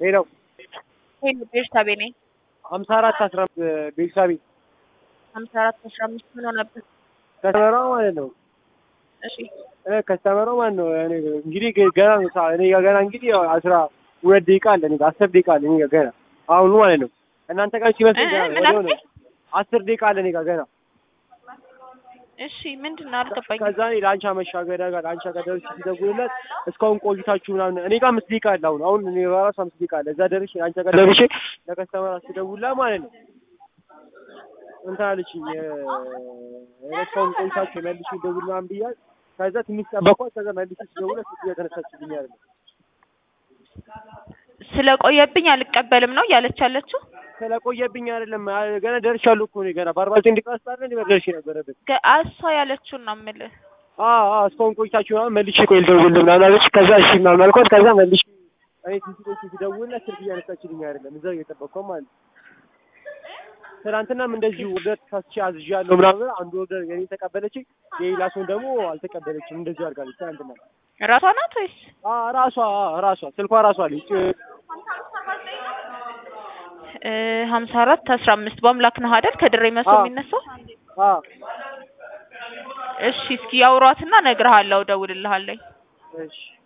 ሄደው ሄሎ ቤርሳቤ ነኝ። ሀምሳ አራት አስራ ቤተሰቤ ሀምሳ አራት አስራ አምስት ምን ሆነበት? ከስተመሯ ማለት ነው እሺ እ ከስተመሯ ማለት ነው እኔ እንግዲህ ገና ነው ሰዓት እኔ ጋር ገና እንግዲህ ያው አስራ ሁለት ደቂቃ አለ እኔ ጋር አስር ደቂቃ አለ እኔ ጋር ገና አሁኑ ማለት ነው እናንተ ጋር ሲመስል እ ገና ምን ወዲያው ነው አልከኝ? አስር ደቂቃ አለ እኔ ጋር ገና እሺ ምንድን ነው አልገባኝም። ከዛ እኔ ለአንቻ መሻገሪያ ጋር ለአንቻ ጋር ደርሼ ሲደውልለት እስካሁን ቆይታችሁ ምናምን እኔ ጋር አምስት ደቂቃ አለ አሁን አሁን እኔ በራሱ አምስት ደቂቃ አለ እዛ ደርሼ ለአንቻ ጋር ደርሼ ለከስተመር አስደውልላት ማለት ነው እንትን አለችኝ እ እስካሁን ቆይታችሁ መልሼ ደውል ምናምን ብያት ከዛ ትንሽ ጠበኳት ከዛ መልሼ ስደውልለት ስልክ እያተነሳችልኝ አይደለም ስለቆየብኝ አልቀበልም ነው እያለች ያለችው። ስለቆየብኝ አይደለም አ- ገና ደርሻለሁ እኮ እኔ ገና በአርባ ዘጠኝ ደቂቃ ውስጥ አይደል እንደ ደርሼ ነበረብን ገ- እሷ ያለችውን ነው የምልህ። አዎ አዎ እስካሁን ቆይታችሁ ምናምን መልሼ ቆይ ልደውልልህ ምናምን አለች ከዛ እሺ ምናምን አልኳት ከዛ መልሼ እኔ ትንሽ ቆይቼ ስደውልለት ስልክ እያነሳችልኝ አይደለም እዛው እየጠበቅኳት ማለት ነው ትናንትናም እንደዚሁ ኦርደር ሳስቼ አዝዣለሁ ምናምን አንዱ ኦርደር የኔ ተቀበለችኝ የሌላ ሰውን ደግሞ አልተቀበለችም እንደዚሁ አድርጋለች ትናንትና ራሷ ናት ወይስ? አ ራሷ አ ራሷ ስልኳ ራሷ አለች እ ሀምሳ አራት አስራ አምስት በአምላክ ነህ አይደል ከድሬ መስሎ አዎ። የሚነሳው? አ እሺ እስኪ ያውሯትና እነግርሃለሁ፣ እደውልልሃለሁ። እሺ